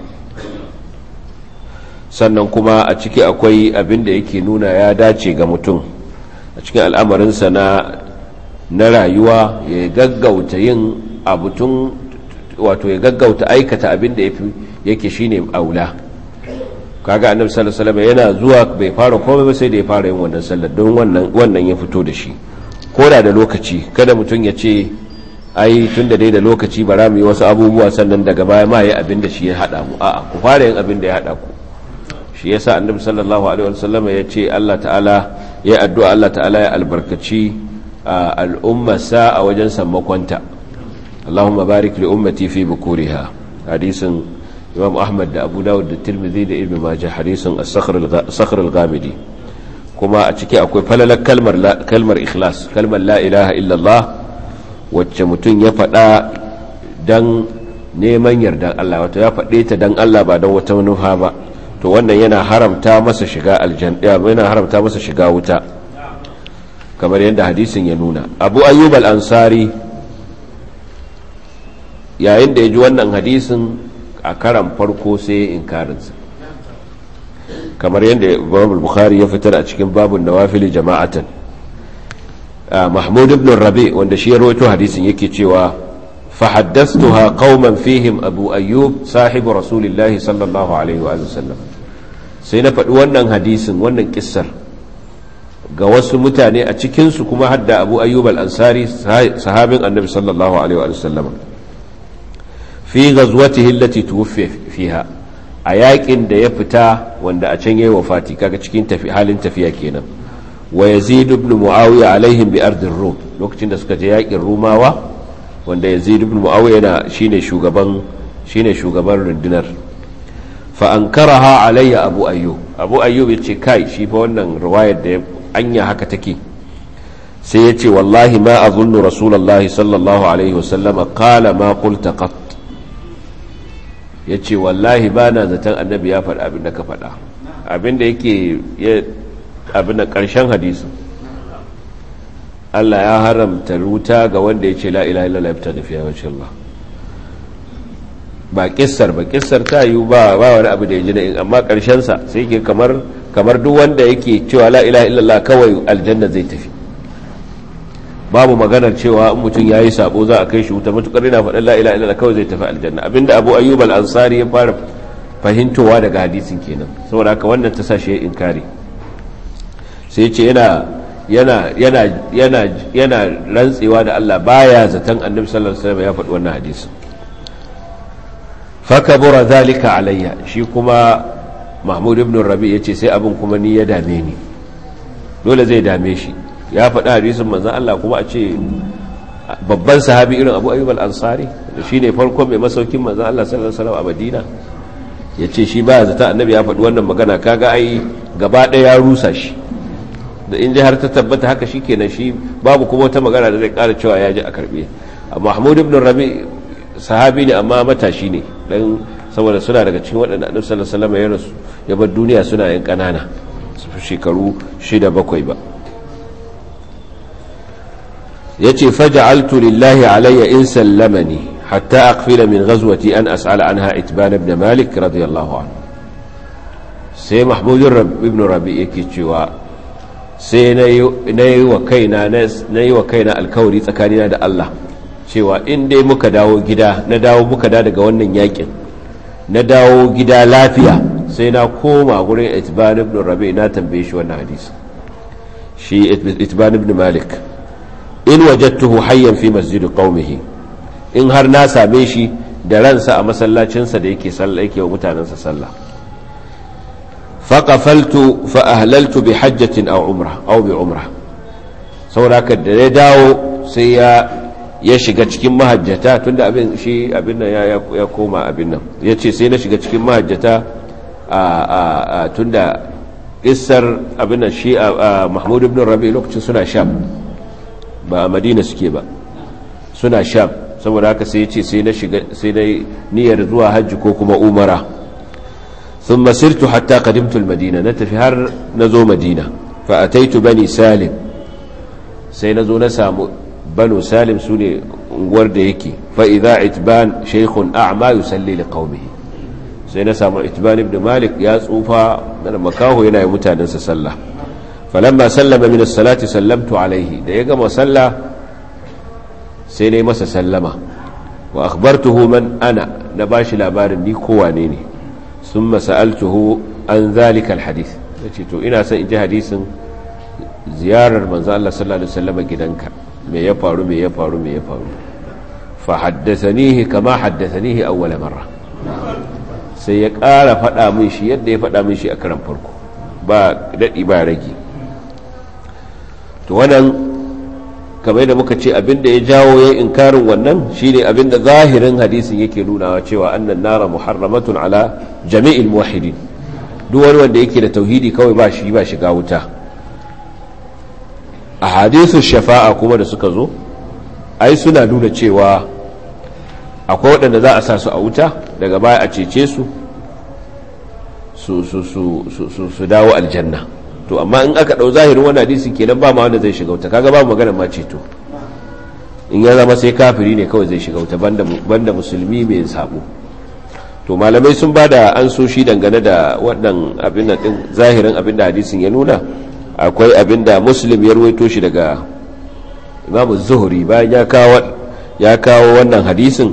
A: sannan kuma a ciki akwai abin da yake nuna ya dace ga mutum a cikin al'amarinsa na na rayuwa ya gaggauta yin abutun wato ya gaggauta aikata abin da yake shine aula kaga annabi sallallahu alaihi wasallam yana zuwa bai fara komai ba sai da ya fara yin wannan sallar don wannan wannan ya fito da shi koda da lokaci kada mutum ya ce ai tunda dai da lokaci bara mu yi wasu abubuwa sannan daga baya ma yi abin da shi ya hada mu a'a ku fara yin abin da ya hada ku shi yasa annabi sallallahu alaihi wasallam ya ce Allah ta'ala ya addu'a Allah ta'ala ya albarkaci al'umma sa a wajen sammakonta Allahumma barik li ummati fi bukuriha hadisin Imam Ahmad da Abu Dawud da Tirmidhi da Ibn Majah hadisin as-sakhr al-ghamidi kuma a ciki akwai falalar kalmar kalmar ikhlas kalmar la ilaha illallah wacce mutum ya faɗa dan neman yardan Allah wato ya faɗe ta dan Allah ba don wata manufa ba to wannan yana haramta masa shiga aljanna yana haramta masa shiga wuta kamar yadda hadisin ya nuna abu ayyub al-ansari yayin da ya ji wannan hadisin a karan farko sai inkarinsa kamar yadda imam bukhari ya fitar a cikin babun nawafili jama'atan mahmud ibn rabi wanda shi ya rawaito hadisin yake cewa فحدثتها قوما فيهم أبو أيوب صاحب رسول الله صلى الله عليه وآله وسلم سينا فدوانا حديث وانا كسر قوس متاني أتكنس كما حد أبو أيوب الأنصاري صحاب النبي صلى الله عليه وآله وسلم في غزوته التي توفي فيها ayakin da ya fita wanda a can yayi wafati kaga cikin tafi halin tafiya kenan wa yazid ibn muawiya alaihim bi ardir rum lokacin da suka je yakin rumawa wanda yazid ibn muawiya yana shine shugaban shine shugaban rundunar fa ankaraha alayya abu ayyub abu ayyub yace kai shi fa wannan riwayar da anya haka take sai yace wallahi ma azunnu rasulullahi sallallahu alaihi wasallam qala ma qulta qat yace wallahi bana zaton annabi ya faɗa abin da ka faɗa abin da yake abin da ƙarshen hadisin Allah ya haramta ruta ga wanda ya ce la ilaha illallah ya fita da fiye wacce Allah ba kissar ba kissar ta yi ba ba wani abu da ya ji na amma sa sai ke kamar kamar duk wanda yake cewa la ilaha illallah kawai aljanna zai tafi babu maganar cewa in mutum ya yi sabo za a kai shi wuta matukar yana faɗin la ilaha illallah kawai zai tafi aljanna abinda abu ayyub al-ansari ya fara fahimtowa daga hadisin kenan saboda haka wannan ta sa shi ya inkari sai ce yana yana yana yana yana rantsewa da Allah baya zaton annabi sallallahu alaihi wasallam ya faɗi wannan hadisi fakabura zalika alayya shi kuma mahmud ibn rabi yace sai abin kuma ni ya dame ni dole zai dame shi ya faɗi hadisin manzon Allah kuma a ce babban sahabi irin Abu Ayyub al-Ansari shine farkon mai masaukin manzon Allah sallallahu alaihi wasallam a Madina yace shi baya zata annabi ya faɗi wannan magana kaga ai gaba ɗaya ya rusa shi da in har ta tabbata haka shi kenan shi babu kuma wata magana da zai kara cewa ya ji a karbe mahmud ibn rabi sahabi ne amma matashi ne dan saboda suna daga cikin waɗanda annabi sallallahu alaihi wasallam ya rasu ya bar duniya suna yin kanana su shekaru shida bakwai ba yace faj'altu lillahi alayya in sallamani hatta aqfila min ghazwati an as'ala anha itban ibn malik radiyallahu anhu sai mahmud ibn rabi yake cewa sai na yi wa kaina na yi wa kaina alkawari tsakanina da Allah cewa in dai muka dawo gida na dawo muka da daga wannan yakin na dawo gida lafiya sai na koma gurin itban ibn rabi na tambaye shi wannan hadisi shi itban ibn malik in wajadtuhu hayyan fi masjid qaumihi in har na same shi da ransa a masallacinsa da yake sallah yake wa mutanansa sallah faƙafaltu fa'ahlaltu bi hajjatin au umra au bi umra sauraka da ya dawo sai ya shiga cikin mahajjata tunda abin shi abin nan ya koma abin nan ya ce sai na shiga cikin mahajjata a tunda isar abin da shi a mahmud ibn rabi lokacin suna sham ba a madina suke ba suna sham saboda haka sai ce sai na shiga sai na niyyar zuwa hajji ko kuma umara sun masirtu hatta kadimtul madina na tafi har na zo madina fa ataitu bani salim sai na zo na samu banu salim su ne unguwar da yake fa idza itban shaykhun a'ma yusalli liqaumihi sai na samu itban ibn malik ya tsufa da makaho yana yi mutanensa sallah falamma sallama min as-salati sallamtu alaihi da ya gama sallah sai na yi masa sallama wa akhbartuhu man ana na bashi labarin ni ko wane ne thumma sa'altuhu an zalika al-hadith yace to ina son in ji hadisin ziyarar manzo Allah sallallahu alaihi wasallam gidanka me ya faru me ya faru me ya faru fa haddathanihi kama haddathanihi awwal marra sai ya ƙara faɗa min shi yadda ya faɗa min shi a karan farko ba daɗi ba rage to wannan kamar da muka ce abinda ya jawo ya inkarin wannan shine abinda zahirin hadisin yake nunawa cewa annan nara muharramatun ala jami'il muwahhidin duk wani wanda yake da tauhidi kawai ba shi ba shiga wuta a hadisun shafa'a kuma da suka zo ai suna nuna cewa akwai waɗanda za a sa su a wuta daga baya a cece su su dawo aljanna to amma in aka ɗau zahirin wani hadisi kenan ba ma wanda zai shiga wuta kaga ba magana ma ceto in ya zama sai kafiri ne kawai zai shiga wuta banda musulmi mai sabo to malamai sun ba da an so shi dangane da waɗannan abin din zahirin abin da hadisin ya nuna akwai abin da muslim ya ruwaito shi daga imamu zuhuri bayan ya kawo wannan hadisin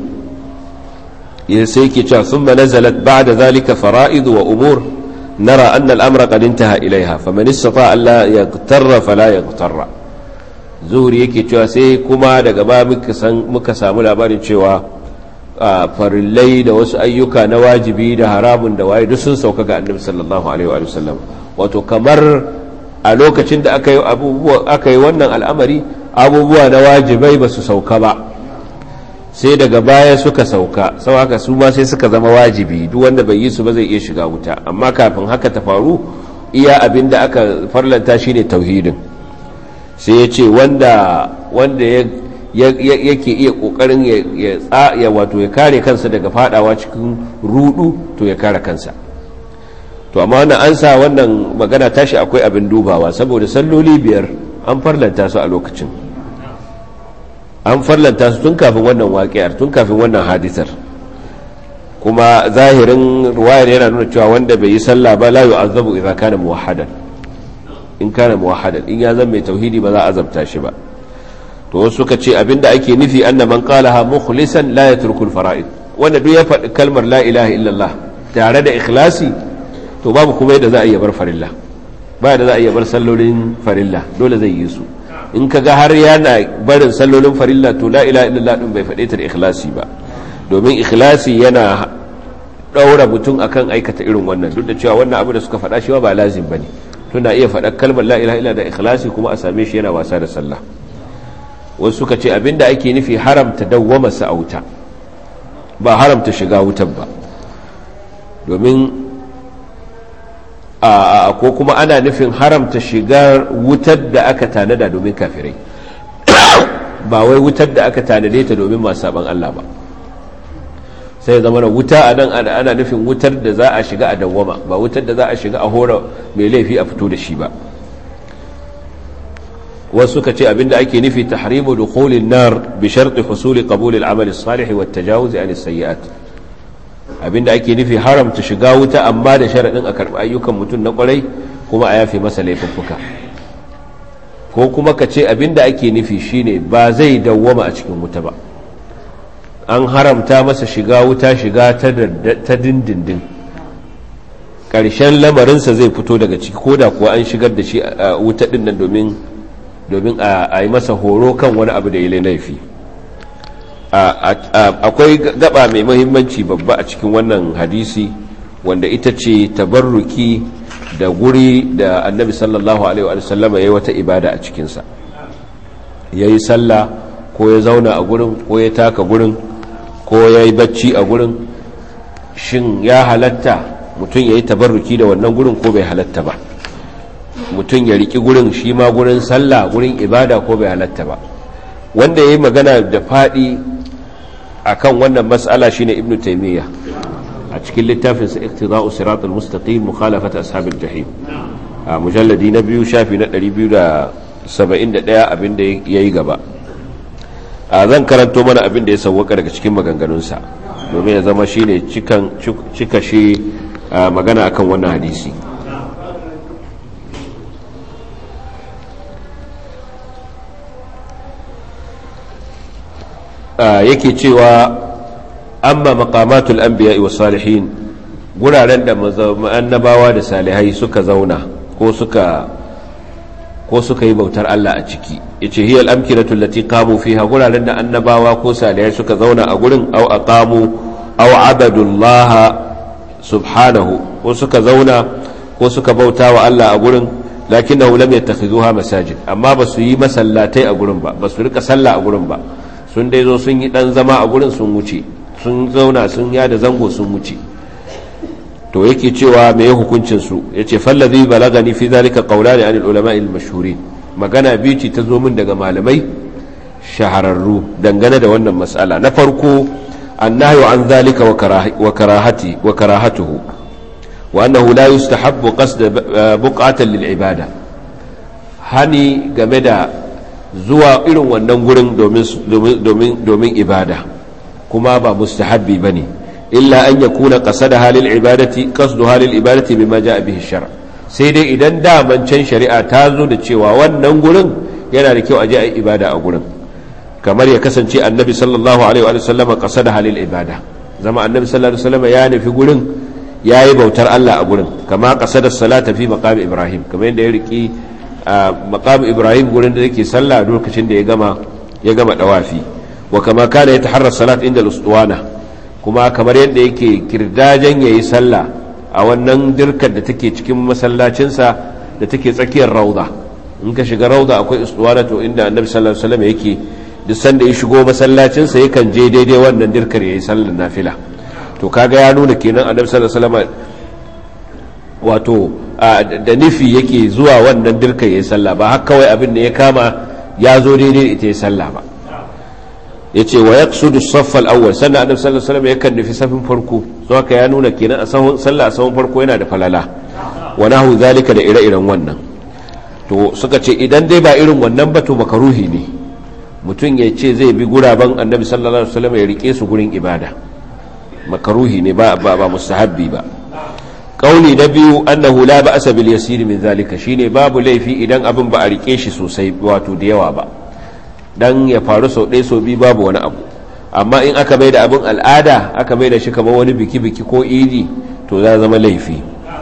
A: sai ke cewa sun nazalat ba da zalika fara'idu wa umur nara an al'amra ƙadinta ilaiha faman istata Allah ya tarra fala ya tarra zuhuri yake cewa sai kuma daga ba muka samu labarin cewa farillai da wasu ayyuka na wajibi da haramun da waye duk sun sauka ga annabi sallallahu alaihi wa sallam wato kamar a lokacin da aka yi abubuwa aka yi wannan al'amari abubuwa na wajibai ba su sauka ba sai daga baya suka sauka sau haka su ma sai suka zama wajibi duk wanda bai yi su ba zai iya shiga wuta amma kafin haka ta faru iya abin da aka farlanta shine tauhidin sai ya ce wanda wanda yake iya kokarin ya wato ya kare kansa daga fadawa cikin rudu to ya kare kansa to amma wannan an sa wannan magana tashi akwai abin dubawa saboda salloli biyar an farlanta su a lokacin an farlanta su tun kafin wannan waƙiyar tun kafin wannan hadisar kuma zahirin ruwayar yana nuna cewa wanda bai yi sallah ba la yu'azzabu idza kana muwahhadan in kana muwahhadan in ya zama mai tauhidi ba za a azabta shi ba to wasu suka ce abinda ake nufi anna man qalaha mukhlisan la yatruku al-fara'id wanda duk ya faɗi kalmar la ilaha illallah tare da ikhlasi to babu kuma yadda za a iya bar farilla ba da za a iya bar sallolin farilla dole zai yi su in ka ga har yana barin sallolin farilla to la ilaha illallah din bai faɗe ta da ikhlasi ba domin ikhlasi yana ɗaura mutum akan aikata irin wannan duk da cewa wannan abu da suka faɗa shi ba lazim bane tuna iya faɗa kalmar la ilaha illallah da ikhlasi kuma a same shi yana wasa da sallah wasu suka ce abinda ake nufi haramta dawwama sa a wuta ba haramta shiga wutan ba domin a ko kuma ana nufin haramta shiga wutar da aka tanada domin kafirai ba wai wutar da aka tanade ta domin masu saban Allah ba sai zama na wuta a nan ana nufin wutar da za a shiga a dawwama ba wutar da za a shiga a hora mai laifi a fito da shi ba wasu ka ce abinda ake nufi tahrimu dukhulin nar bi sharti husuli qabul al-amal as-salih wa at-tajawuz an as-sayyi'at abinda ake nufi haramta shiga wuta amma da sharadin a karbi ayyukan mutum na kwarai kuma a yafe masa laifuffuka ko kuma ka ce abinda ake nufi shine ba zai dawwama a cikin wuta ba an haramta masa shiga wuta shiga ta dindindin ƙarshen lamarinsa zai fito daga ciki ko da kuwa an shigar da shi a wuta ɗin nan domin domin a yi masa horo kan wani abu da ya laifi akwai gaba mai mahimmanci babba a cikin wannan hadisi wanda ita ce tabarruki da guri da annabi sallallahu alaihi wa sallama ya yi wata ibada a cikinsa ya yi sallah ko ya zauna a gurin ko ya taka gurin ko ya yi bacci a gurin shin ya halatta mutum ya yi tabarruki da wannan gurin ko bai halatta ba mutum ya riki gurin shi ma gurin sallah gurin ibada ko bai halatta ba wanda ya yi magana da faɗi akan wannan mas'ala shine ibnu taimiyya a cikin littafinsa iktida'u siratul mustaqim mukhalafat ashabil jahim a mujalladi na biyu shafi na 271 abinda yayi gaba a zan karanto mana abinda ya sauwaka daga cikin maganganunsa domin ya zama shine cikan cika shi magana akan wannan hadisi yake cewa amma maqamatul anbiya'i was salihin guraren da annabawa da salihai suka zauna ko suka ko suka yi bautar Allah a ciki yace hiya al-amkinatu allati qamu fiha guraren da annabawa ko salihai suka zauna a gurin aw aqamu aw abadullah subhanahu ko suka zauna ko suka bauta wa Allah a gurin lakinnahu lam yattakhizuha masajid amma ba su yi masallatai a gurin ba ba su rika sallah a gurin ba sun dai zo sun yi dan zama a gurin sun wuce sun zauna sun yada zango sun wuce to yake cewa me ya hukuncin su yace fallazi balagani fi zalika qawlani anil ulama al mashhurin magana biyu ce ta zo min daga malamai shahararru dangane da wannan mas'ala na farko annahyu an zalika wa karahati wa karahatuhu wa annahu la yustahabbu qasd buqatan lil ibada hani game da zuwa irin wannan gurin domin ibada kuma ba mustahabbi ba ne illa an ya kuna ƙasa da halin ibadati ƙasdu halin ibadati bai maja bihi shara sai dai idan daman can shari'a ta zo da cewa wannan gurin yana da kyau a je a yi ibada a gurin kamar ya kasance annabi sallallahu alaihi wa sallam ƙasa da halin ibada zama annabi sallallahu alaihi wa sallam ya nufi gurin ya yi bautar Allah a gurin kama ƙasa da salata fi maqami ibrahim kamar yadda ya riki a maqam ibrahim gurin da yake sallah lokacin da ya gama ya gama dawafi wa kama kana yataharra salat inda al-usduwana kuma kamar yadda yake kirdajen yayi sallah a wannan dirkar da take cikin masallacin sa da take tsakiyar rauda in ka shiga rauda akwai usduwana to inda annabi sallallahu alaihi wasallam yake duk sanda ya shigo masallacin sa yakan je daidai wannan dirkar yayi sallar nafila to kaga ya nuna kenan annabi sallallahu alaihi wasallam wato da nufi yake zuwa wannan dirka ya yi sallah ba haka kawai abin da ya kama ya zo daidai ita ya sallah ba ya ce wa ya sudu saffal awwal sannan annabi sallallahu alaihi wasallam yakan nufi safin farko so haka ya nuna kenan a sahun sallah a sahun farko yana da falala wa nahu zalika da ire-iren wannan to suka ce idan dai ba irin wannan ba to makaruhi ne mutum ya ce zai bi guraben annabi sallallahu alaihi wasallam ya rike su gurin ibada makaruhi ne ba ba mustahabbi ba kauli na biyu annahu la ba'sa bil yasir min zalika shine babu laifi idan abin ba a rike shi sosai wato da yawa ba dan ya faru sau ɗaya sau biyu babu wani abu amma in aka mai da abin al'ada aka mai da shi kamar wani biki-biki ko idi to za zama laifi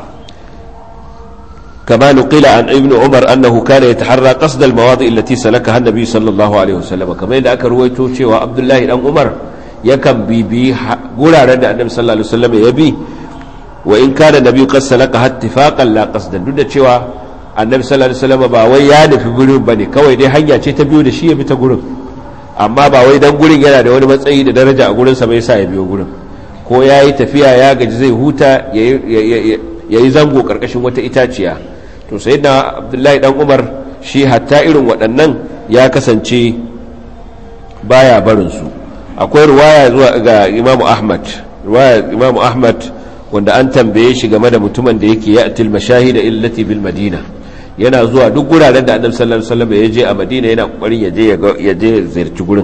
A: كما نقل عن ابن عمر أنه كان يتحرى قصد المواضع التي سلكها النبي صلى الله عليه وسلم كما إذا أكا رويتو شوى عبد الله بن عمر يكن بي بي قول على النبي صلى الله عليه وسلم يبي وإن كان النبي قد سلكها اتفاقا لا قصدا duk da cewa annabi sallallahu alaihi wasallam ba wai ya nufi gurin bane kawai dai hanya ce ta biyo da shi ya bi ta gurin amma ba wai dan gurin yana da wani matsayi da daraja a gurin sa bai sa ya biyo gurin ko yayi tafiya ya gaji zai huta yayi zango karkashin wata itaciya to sayyidina abdullahi dan umar shi hatta irin waɗannan ya kasance baya barin su akwai ruwaya zuwa ga imamu ahmad ruwaya imamu ahmad wanda an tambaye shi game da mutumin da yake ya atil mashahida illati bil madina yana zuwa duk guraren da annabi sallallahu alaihi wasallam ya je a madina yana kokarin ya je ya je ziyarci gurin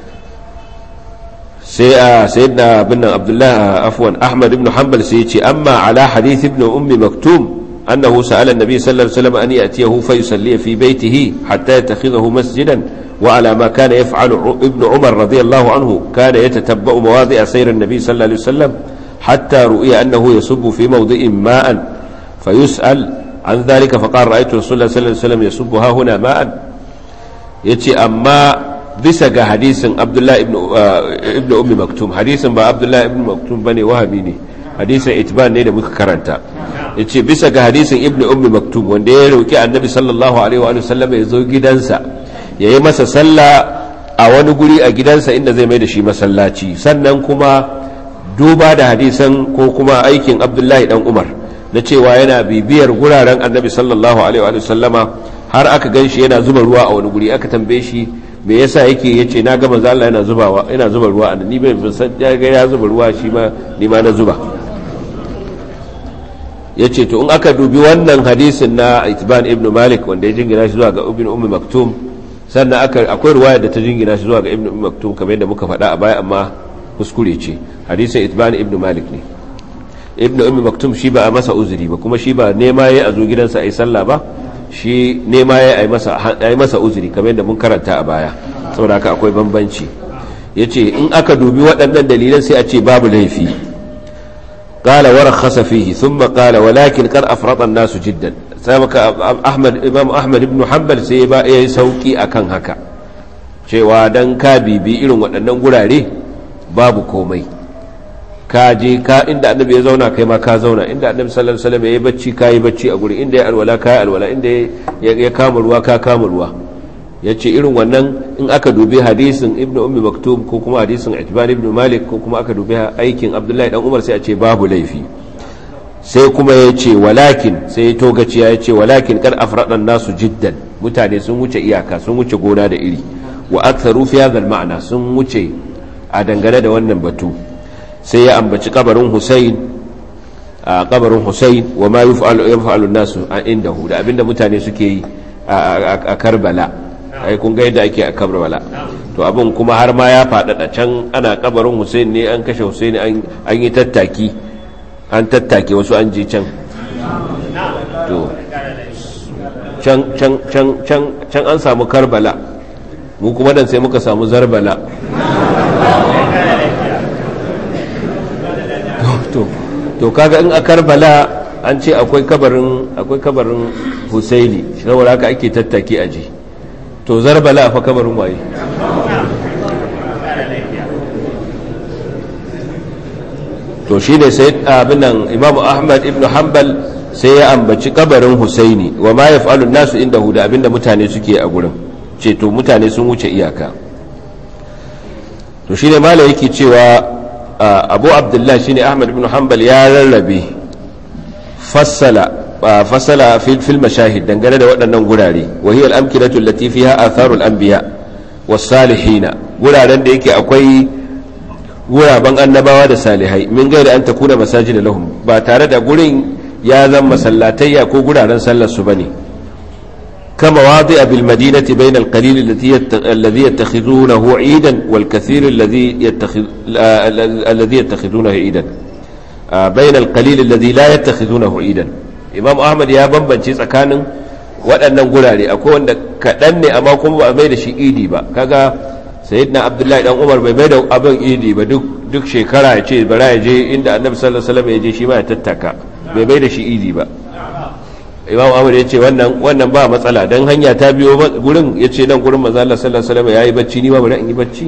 A: sai a sayyidina bin abdullah afwan ahmad ibn hanbal sai ya ce amma ala hadith ibn ummi maktum annahu sa'ala an-nabi sallallahu alaihi wasallam an yatiyahu fa yusalli fi baytihi hatta yattakhidhahu masjidan وعلى ما كان يفعل ابن عمر رضي الله عنه كان يتتبع مواضع سير النبي صلى الله عليه وسلم حتى رؤي أنه يصب في موضع ماء فيسأل عن ذلك فقال رأيت رسول الله صلى الله عليه وسلم يصب ها هنا ماء يتي أما bisa ga hadisin abdullahi ibn ummi maktum hadisin ba abdullahi ibn maktum bane wahabi ne hadisin itban ne da muka karanta yace bisa ga hadisin ibn ummi maktum wanda ya roki annabi sallallahu alaihi wa sallam ya zo gidansa yayi masa sallah a wani guri a gidansa inda zai mai da shi masallaci sannan kuma duba da hadisan ko kuma aikin abdullahi dan umar na cewa yana bibiyar guraren annabi sallallahu alaihi wa sallama har aka gan shi yana zuba ruwa a wani guri aka tambaye shi me yasa yake yace na ga manzo Allah yana zubawa yana zuba ruwa a ni bai san ya ga ya zuba ruwa shi ma ni ma na zuba yace to in aka dubi wannan hadisin na Itban ibn Malik wanda ya jingina shi zuwa ga Ibn Ummi Maktum sannan aka akwai ruwaya da ta jingina shi zuwa ga Ibn Ummi Maktum kamar yadda muka faɗa a baya amma kuskure ce hadisin Itban ibn Malik ne Ibn Ummi Maktum shi ba a masa uzuri ba kuma shi ba nema yayi a zo gidansa ayi sallah ba shi nema ya yi masa uzuri kamar yadda mun karanta a baya saboda haka akwai bambanci ya ce in aka dubi waɗannan dalilan sai a ce babu laifi ƙala wa rakhasa fihi thumma qala walakin kar afrata nasu jiddan sai maka ahmad imam ahmad ibn hanbal sai ba ya yi sauki akan haka cewa dan ka bibi irin waɗannan gurare babu komai ka je ka inda annabi ya zauna kai ma ka zauna inda annabi sallallahu alaihi wasallam yayi bacci ka yi bacci a guri inda ya alwala ka yi alwala inda ya kama ruwa ka kama ruwa yace irin wannan in aka dubi hadisin ibnu ummi maktub ko kuma hadisin itban ibnu malik ko kuma aka dubi aikin abdullahi dan umar sai a ce babu laifi sai kuma ya ce walakin sai ya togaciya ya ce walakin kar afradan nasu jiddan mutane sun wuce iyaka sun wuce gona da iri wa aktharu fi hadha ma'ana sun wuce a dangane da wannan batu sai ya ambaci kabarin Hussein a kabarin Hussein wa ma yaf'alu nasu a indahu da abinda mutane suke yi a Karbala ai kun ga yadda ake a Karbala to abin kuma har ma ya faɗaɗa can ana kabarin Hussein ne an kashe Hussein an yi tattaki an tattake wasu an je can to can can can can can an samu Karbala mu kuma dan sai muka samu Zarbala to kaga in a karbala an ce akwai kabarin akwai kabarin husaini saboda haka ake tattaki aji to zarbala fa kabarin waye to shi ne sai abin nan imamu ahmad ibn hanbal sai ya ambaci kabarin husaini wa ma yaf'alu nasu inda huda abinda mutane suke a gurin ce to mutane sun wuce iyaka to shi ne mala yake cewa abu abdullahi shine ahmad ibn hanbal ya rarrabe fassala fassala fil mashahid dangane da waɗannan gurare wa hiya al-amkinatu allati fiha atharul anbiya was salihina guraren da yake akwai guraben annabawa da salihai min gaida an takuna masajida lahum ba tare da gurin ya zama masallatayya ko guraren sallar su bane كما واضع بالمدينة بين القليل الذي الذي يتخذونه عيدا والكثير الذي يتخذ الذي يتخذونه عيدا بين القليل الذي لا يتخذونه عيدا إمام أحمد يا بمبنشي tsakanin waɗannan gurare akwai wanda kaɗan ne amma kuma ba a mai da shi idi ba kaga sayyidina abdullahi dan umar bai mai da abin idi ba duk duk shekara ya ce bara ya je inda annabi sallallahu alaihi wasallam ya je shi ma ya tattaka bai mai da shi idi ba imam ahmad ya ce wannan wannan ba matsala dan hanya ta biyo gurin ya ce nan gurin manzo Allah sallallahu alaihi wasallam yayi bacci ni ma bari in yi bacci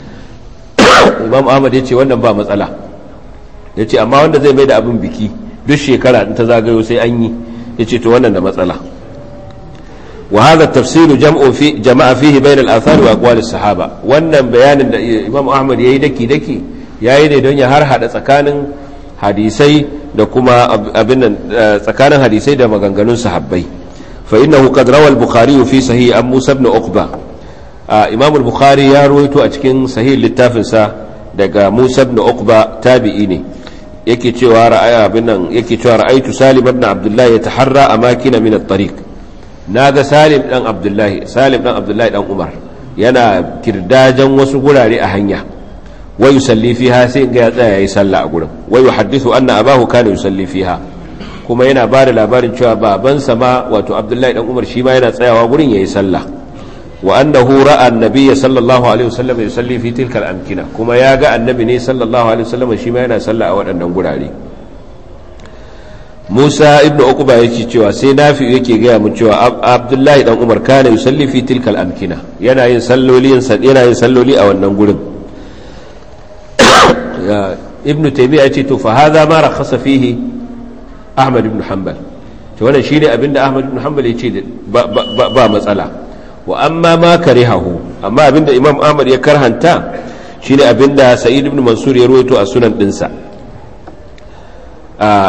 A: imam ahmad ya ce wannan ba matsala ya ce amma wanda zai mai da abin biki duk shekara in ta zagayo sai an yi ya ce to wannan da matsala wa hadha tafsir jam'u fi jama'a fihi bain al-athar wa aqwal as-sahaba wannan bayanin da imam ahmad yayi daki daki yayi ne don ya har hada tsakanin hadisai da kuma abin nan tsakanin hadisai da maganganun sahabbai fa innahu qad rawa al-bukhari fi sahih an musa ibn uqba imam al-bukhari ya ruwaito a cikin sahih littafin sa daga musa ibn uqba tabi'i ne yake cewa ra'aya abin nan yake cewa ra'aytu salim ibn abdullah yataharra amakina min at-tariq naga salim dan abdullah salim dan abdullah dan umar yana kirdajan wasu gurare a hanya wa yusalli fiha sai ga ya tsaya yayi sallah a gurin wa yuhaddithu anna abahu kana yusalli fiha kuma yana bada labarin cewa babansa ma wato abdullahi dan umar shi ma yana tsayawa gurin yayi sallah wa annahu ra'a annabiyya sallallahu alaihi wasallam yusalli fi tilka al-amkina kuma ya ga annabi ne sallallahu alaihi wasallam shi ma yana sallah a waɗannan gurare Musa ibn Uqba yake cewa sai Nafi yake gaya mu cewa Abdullahi dan Umar kana yusalli fi tilka al-amkina yana yin salloli yana yin salloli a wannan gurin ibn taymiya ce to fa hadha ma rakhasa fihi ahmad ibn hanbal to wannan shine abinda ahmad ibn hanbal yace ba matsala wa amma ma karihahu amma abinda imam ahmad ya karhanta shine abinda sa'id ibn mansur ya ruwaito a sunan dinsa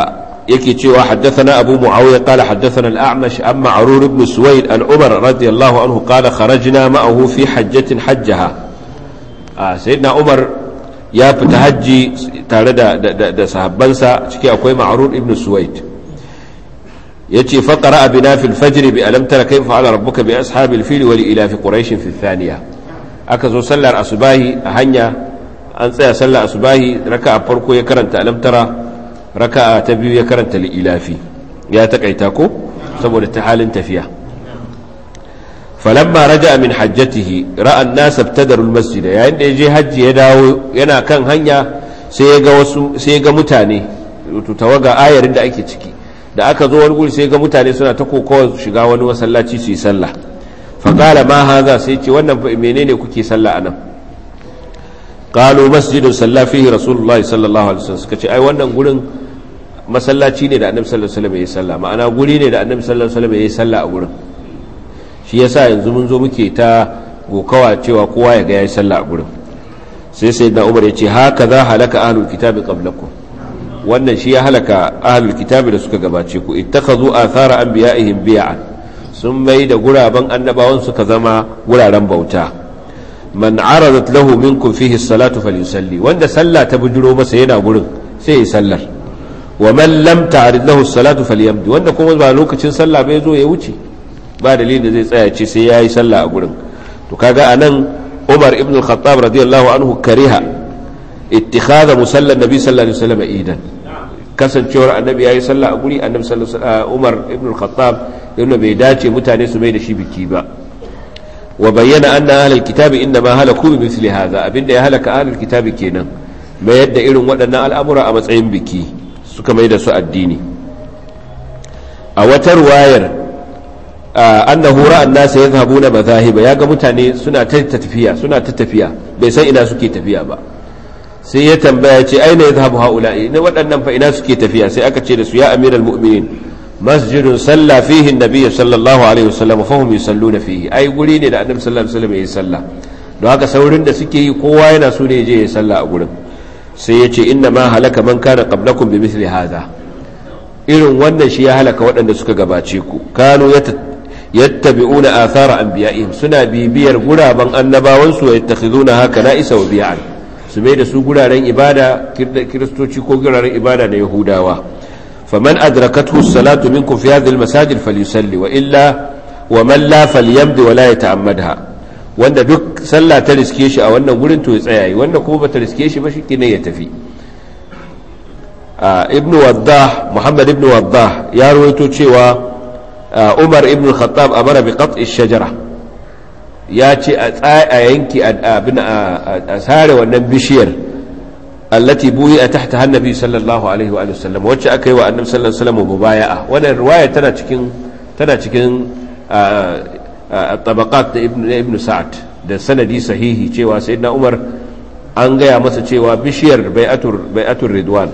A: yake cewa haddathana abu muawiya qala haddathana al-a'mash an ma'rur ibn suwayd an umar radiyallahu anhu qala kharajna ma'ahu fi hajjatin hajjaha sayyidina umar ya fita hajji tare da da sahabbansa ciki akwai ma'rur ibn suwayd yace fa qara'a bina fil fajr bi alam tara kayfa fa'ala rabbuka bi ashabil fil wa li ila fi quraish fi thaniya aka zo sallar asubahi a hanya an tsaya sallar asubahi raka'a farko ya karanta alam tara raka'a ta biyu ya karanta li'ilafi ya takaita ko saboda ta halin tafiya falamma raja min hajjatihi ra'a an-nas ibtadaru al-masjid yayin da yaje haji ya dawo yana kan hanya sai ya ga wasu sai ya ga mutane to tawaga ayarin da ake ciki da aka zo wani guri sai ga mutane suna ta kokowa shiga wani masallaci su yi sallah fa qala ma hadha sai ce wannan menene kuke sallah anan qalu masjidun salla fihi rasulullahi sallallahu alaihi wasallam suka ce ai wannan gurin masallaci ne da annabi sallallahu alaihi wasallam ya salla ma'ana guri ne da annabi sallallahu alaihi wasallam ya salla a gurin shi yasa yanzu mun zo muke ta gokawa cewa kowa ya ga yayi salla a gurin sai sayyidina umar ya ce haka za halaka ahlul kitabi qablakum wannan shi ya halaka ahlul kitabi da suka gabace ku ittakhadhu athara anbiya'ihim bi'an sun mai da guraben annabawan suka zama guraren bauta man aradat lahu minkum fihi salatu falyusalli wanda sallah ta bujiro masa yana gurin sai ya sallar wa man lam ta'rid lahu salatu falyamdi wanda kuma ba lokacin sallah bai zo ya wuce ba dalilin da zai tsaya ce sai yayi sallah a gurin to kaga anan Umar ibn al-Khattab radiyallahu anhu kariha ittikhadha musalla nabi sallallahu alaihi wasallam idan kasancewar annabi yayi sallah a guri annabi sallallahu alaihi Umar ibn al-Khattab yana bai dace mutane su mai da shi biki ba wa bayyana anna ahlul kitabi inna ma halaku bi mithli hadha abinda ya halaka ahlul kitabi kenan mai yadda irin waɗannan al'amura a matsayin biki suka mai da su addini a wata ruwayar annahu ra'an nasa yadhhabuna madhahiba yaga mutane suna ta tafiya suna ta tafiya bai san ina suke tafiya ba sai ya tambaya ce aina yadhhabu haula'i ne waɗannan fa ina suke tafiya sai aka ce da su ya amiral mu'minin masjidun salla fihi annabi sallallahu alaihi wasallam fa hum yusalluna fihi ai guri ne da annabi sallallahu alaihi wasallam yayi sallah don haka saurin da suke yi kowa yana so ne je ya sallah a gurin sai ya ce inna ma halaka man kana qablakum bi mithli hadha irin wannan shi ya halaka waɗanda suka gabace ku kanu yattabi'una athara anbiya'ihim suna bibiyar guraben annabawan su yattakhizuna haka na'isa wa bi'an su mai da su guraren ibada kiristoci ko guraren ibada na yahudawa faman adrakathu salatu minkum fi hadhihi almasajid falyusalli wa illa wa man la falyamdi wa la yata'ammadha wanda duk sallah ta riske shi a wannan gurin to ya tsaya wanda kuma bata riske shi ba shi ne ya tafi ibn waddah muhammad ibn waddah ya rawaito cewa umar ibn khattab amara bi qat'i shajara ya ce a yanki abin a sare wannan bishiyar allati buyi a tahta hannabi sallallahu alaihi wa sallam wacce aka yi wa annabi sallallahu alaihi wa sallam mubaya'a wannan riwaya tana cikin tana cikin tabaqat da ibn sa'ad da sanadi sahihi cewa sayyidina umar an gaya masa cewa bishiyar bai'atur bai'atur ridwan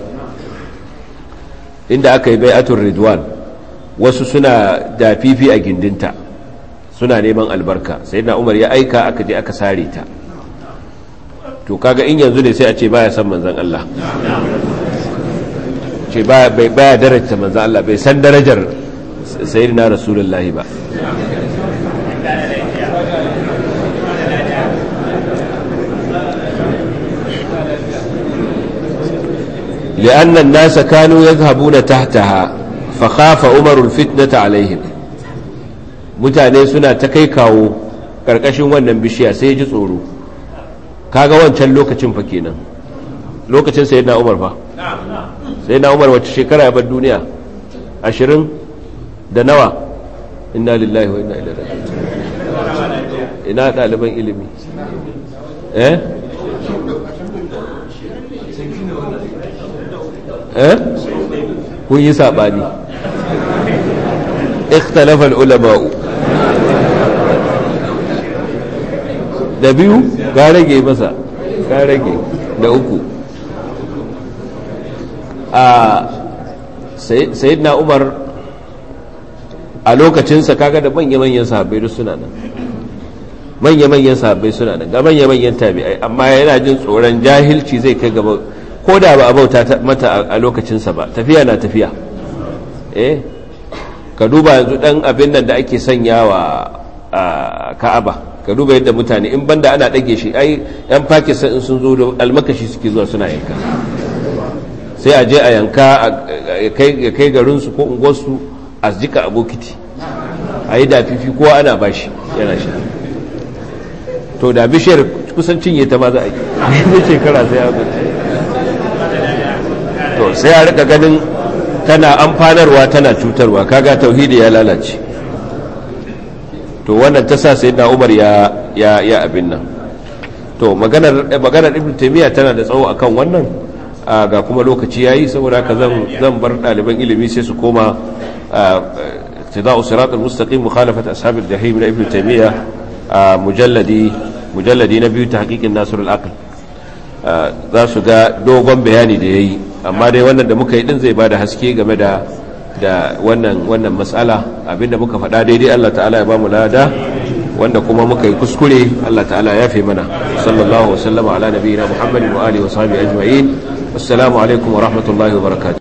A: inda aka yi bai'atur ridwan wasu suna da fifi a gindinta suna neman albarka sayyidina umar ya aika aka je aka sare ta to kaga in yanzu ne sai a ce baya san manzon Allah ce baya baya darajar manzon Allah bai san darajar sayyidina rasulullahi ba لأن الناس كانوا يذهبون تحتها فخاف عمر الفتنة عليهم mutane suna ta kai kawo ƙarƙashin wannan bishiya sai ji tsoro kaga wancan lokacin fa kenan lokacin sai na umar fa sai na umar wacce shekara ya bar duniya ashirin da nawa inna lillahi wa inna ilaihi raji'un ina ɗaliban ilimi eh eh kun yi saɓani ikhtalafal ulama'u da biyu ga rage masa ga rage da uku a sayyidina umar a lokacinsa kaga da manya-manyan sahabbai duk suna nan manya-manyan sahabbai suna nan ga manya-manyan tabi'ai amma yana jin tsoron jahilci zai kai gaba ko da ba a bauta mata a lokacinsa ba tafiya na tafiya eh ka duba yanzu dan abin nan da ake sanya wa ka'aba ka duba yadda mutane in banda ana ɗage shi ai yan pakistan in sun zo da almakashi suke zuwa suna yanka sai a je a yanka ya kai garinsu ko unguwarsu a jika a bokiti a yi dafifi kowa ana bashi yana sha to da bishiyar kusan cinye ta ma za a yi da shekara sai a to sai a rika ganin tana amfanarwa tana cutarwa kaga tauhidi ya lalace to wannan ta sa sai na umar ya ya abin nan to maganar maganar ibnu taymiya tana da tsawo akan wannan ga kuma lokaci yayi saboda haka zan zan bar ɗaliban ilimi sai su koma tidau siratal mustaqim mukhalafat ashabil jahim na ibnu taymiya mujalladi mujalladi na biyu tahqiqin nasrul aql za su ga dogon bayani da yayi amma dai wannan da muka yi din zai bada haske game da da wannan wannan mas'ala abinda muka faɗa daidai Allah ta'ala ya bamu lada wanda kuma muka yi kuskure Allah ta'ala ya fi mana sallallahu wa sallama ala nabiyina muhammadin wa alihi wa sahbihi ajma'in assalamu alaikum wa rahmatullahi wa barakatuh